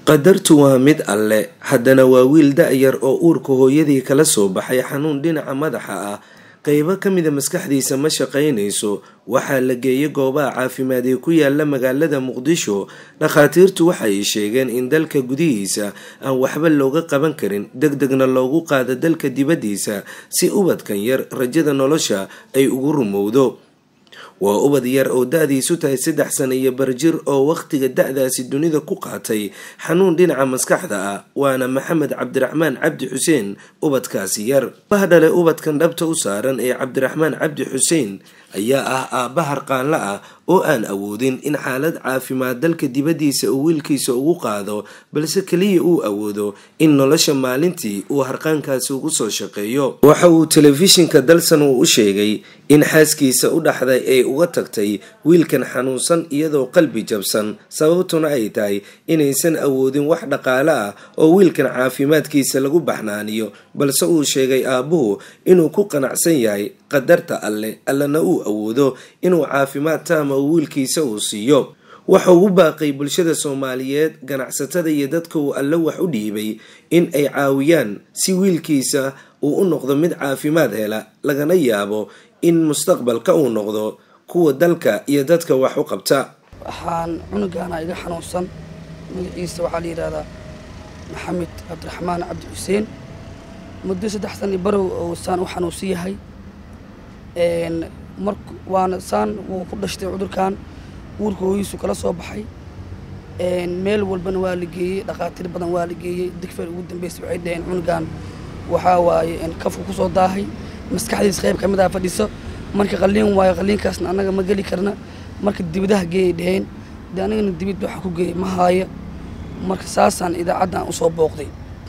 qadartu waa mid alle haddana waa wiil da-yar oo uurka hooyadii kala soo baxay xanuun dhinaca madaxa ah qeybo ka mida maskaxdiisa ma shaqaynayso waxaa la geeyay goobaha caafimaad ee ku yaala magaalada muqdisho dhakhaatiirtu waxay sheegeen in dalka gudihiisa aan waxba looga qaban karin deg degna loogu qaado dalka dibaddiisa si ubadkan yar rajada nolosha ay ugu rumowdo waa ubad yar oo da-diisu tahay saddex sano iyo barjir oo wakhtiga da-daasi dunida ku qaatay xanuun dhinaca maskaxda ah waana maxamed cabdiraxmaan cabdi xuseen ubadkaasi yar bah dhale ubadkan dhabta u saaran ee cabdiraxmaan cabdi xuseen ayaa ah aabba harqaanla ah oo aan awoodin in xaalad caafimaad dalka dibaddiisa uu wiilkiisa ugu qaado balse keliya uu awoodo in nolosha maalintii uu harqaankaasi ugu soo shaqeeyo waxa uu telefishinka dalsan uu u sheegay in xaaskiisa u dhaxday ay uga tagtay wiilkan xanuunsan iyadoo qalbi jabsan sababtuna ay tahay inaysan awoodin wax dhaqaale ah oo wiilkan caafimaadkiisa lagu baxnaaniyo balse uu sheegay aabbuhu inuu ku qanacsan yahay qadarta alle allana uu awoodo inuu caafimaad taama uu wiilkiisa uu siiyo waxa ugu baaqay bulshada soomaaliyeed ganacsatada iyo dadka uu alle wax u dhiibay in ay caawiyaan si wiilkiisa uu u noqdo mid caafimaad hela lagana yaabo in mustaqbalka uu noqdo kuwa dalka iyo dadka wax u qabta waxaan cunugaana iga xanuunsan magaciisa waxaa la yidhahdaa maxamed cabdiraxmaan cabdi xuseen muddo saddex san barow oo saan u xanuunsan yahay mar waana saan wuu ku dhashtay cudurkan uurka hooyiisu kala soo baxay meel walbana waa la geeyey dhakhaatiir badan waa la geeyey digfeer ugu dambeysay waxay dhaheen cunugan waxaa waaye kafku kusoo daahay maskaxdiis qayb ka mid ah fadhiso marka qalliin waayo qalliinkaasna annaga ma geli karna marka dibadaha geeyay dhaheen dee anigana dibid waxa ku geeyay ma haayo marka saasaan idaacaddan usoo booqday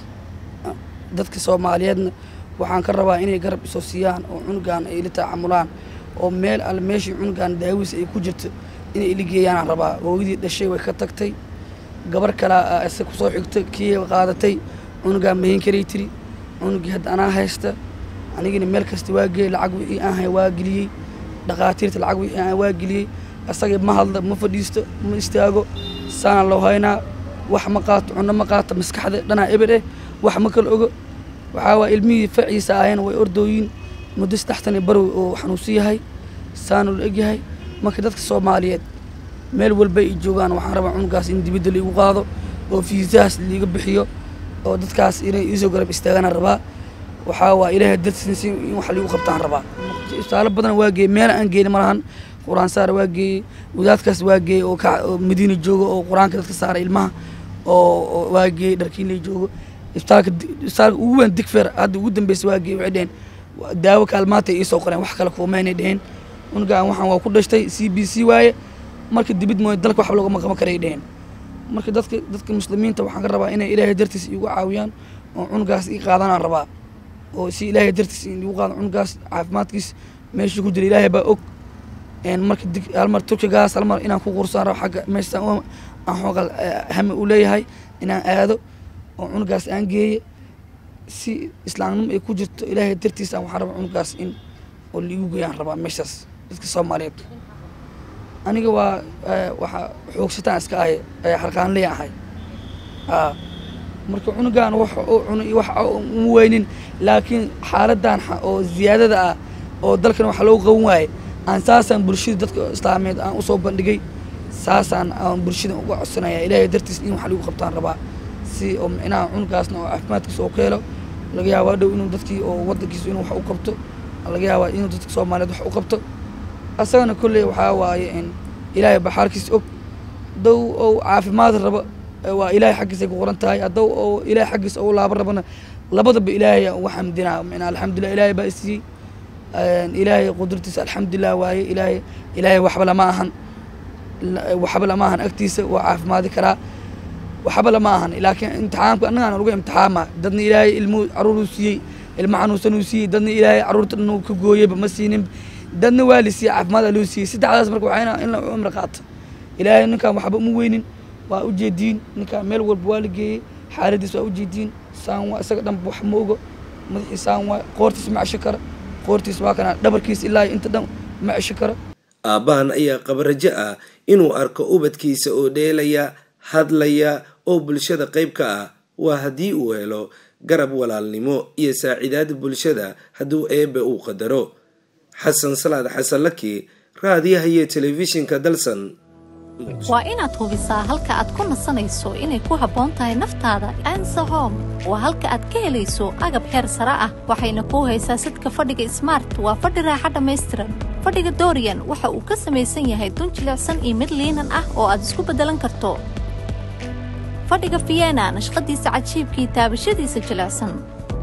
dadka soomaaliyeedna waxaan ka rabaa inay garab isoo siiyaan oo cunugan ay ila taacamulaan oo meel alle meeshii cunugan daawiis ay ku jirto inay ila geeyaanaan rabaa hooyadii dhashay way ka tagtay gabar kalea isa kusoo xigta kii qaadatay cunugan mahin karay tiri cunugii hadda anaa haysta anigina meel kasta waa geeyey lacag wixii aan hay waa geliyey dhakhaatiirta lacag wixii aan waa geliyey asagii ma hadla ma fadhiisto ma istaago saana loo haynaa wax ma qaato cunno ma qaato maskaxda dhanaa eber eh wax ma kala ogo waxaa waa ilmihii faciisa ahayeen way ordooyin muddo saddex tan barow oo xanuunsan yahay saanu la egyahay marka dadka soomaaliyeed meel walba ay joogaan waxaan rabaa cunugaas in dibadda laigu qaado oo fiisahaas laiga bixiyo oo dadkaas inay iisoo garab istaaganaan rabaa waxaa waa ilaahay dartiis in wax laigu qabtaan rabaa isbitaalo badan waa geeyey meel aan geyni malahan qur-aan saar waa geeyey wadaadkaas waa geeyey oo oo madiina joogo oo qur-aanka dadka saara ilmaha oo waa geeyey dharkiinley joogo isbitaalka isbitaalka ugu weyn digfer hadda ugu dambeysay waa geeyey waxay dheheen daawo kaalmaantay iisoo qoreen wax kale kuumaynay dheheen cunugaan waxaan waa ku dhashtay c b c waaye marka dibid mooy dalka waxba loogama qaban karay dheheen marka dadka dadka muslimiinta waxaan ka rabaa inay ilaahay dartiis igu caawiyaan oo cunugaas ii qaadanaan rabaa oo si ilaahay dartiis in igu qaado cunugaas caafimaadkiis meeshii ku jira ilaahay baa og marka dig halmar turkigaas halmar inaan ku qursaan rabo xagga meeshaan aan xoogal hami u leeyahay inaan aado oo cunugaas aan geeye si islaamnimo ay ku jirto ilaahay dartiis aan waxaan rabaa cunugaas in oo laigu geeyaan rabaa meeshaas dadka soomaaliyeed aniga waa waxa xoogsataan iska ahay harqaanley ahay marka cunugan wax oo cuna iyo wax uma weynin laakiin xaaladan oo ziyaadada ah oo dalkan waxa loogu qaban waaye aan saasaan bulshada dadka islaameed aan usoo bandhigay saasaan aan bulshada uga codsanaya ilaahay dartiis in wax lagu qabtaan rabaa si oo micnaha cunugaasna oo caafimaadkiisa oo ka helo laga yaabaa dhow inuu dadkii oo wadankiisa inuu wax u qabto laga yaabaa inuu dadka soomaaliyeed wax u qabto asagana kolley waxaa waaye in ilaahay baxaarkiisa og dow ou caafimaad rabo waa ilaahay xaggiisa ku qoran tahay haddow oo ilaahay xaggiisa ou laaba rabana labadaba ilaahay uga xamdinaa mina alxamdulilah ilaahay baa isiiyey ilaahay qudratiisa alxamdulilah waaye ilaahay ilaahay waxba lama ahan waxba lama ahan agtiisa waa caafimaadi karaa waxba lama ahan laakiin imtixaanku annagaan lagu imtixaama dadna ilaahay ilmu caruuruu siiyey ilmo xanuunsan uu siiyey dadna ilaahay caruurta dhan uu ka gooyeyba ma siinin dadna waa la siiyey caafimaad aa loo siiyey saddexdaas marka waxayna in la cumri qaato ilaahay ninkaan waxba uma weynin waa ujeediin ninkaan meel walba waa la geeyey xaaladiis waa ujeediin saan waa isaga dhanba wax ma ogo madaxii saan waa qoortiis ma cesho kara qoortiis waa kana dhabarkiis ilaa inta dhan ma cesho karo aabbahan ayaa qaba rajo ah inuu arko ubadkiisa oo dheelaya hadlaya oo bulshada qayb ka ah waa haddii uu helo garab walaalnimo iyo saacidaad bulshada hadduu eebbe uu qadaro xasan salaad xasanlaki raadiyaha iyo telefishinka dalsan waa inaad hubisaa halka aad ku nasanayso inay ku habboon tahay naftaada ansahom waa halka aad ka helayso agab heer sare ah waxayna kuu haysaa sidka fadhiga smart waa fadhi raaxa dhammaystiran fadhiga dorian waxa uu ka samaysan yahay dun jilicsan iyo mid liinan ah oo aad isku beddelan karto fadhiga fiyena nashqadiisa cajiibkii taabashadiisa jilicsan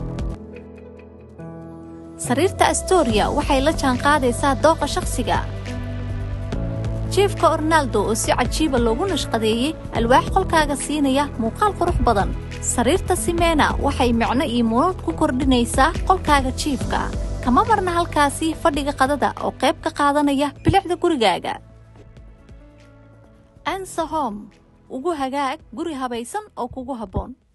sariirta astoria waxay la jaanqaadaysaa dooqa shakhsiga jiefka ornaldo oo si cajiiba loogu nashqadeeyey alwaax qolkaaga siinaya muuqaal qurux badan sariirta simena waxay micno iyo munuud ku kordhinaysaa qolkaaga jiifka kama marna halkaasi fadhiga qadada oo qayb ka qaadanaya bilicda gurigaaga ansahom ugu hagaag guri habaysan oo kugu habboon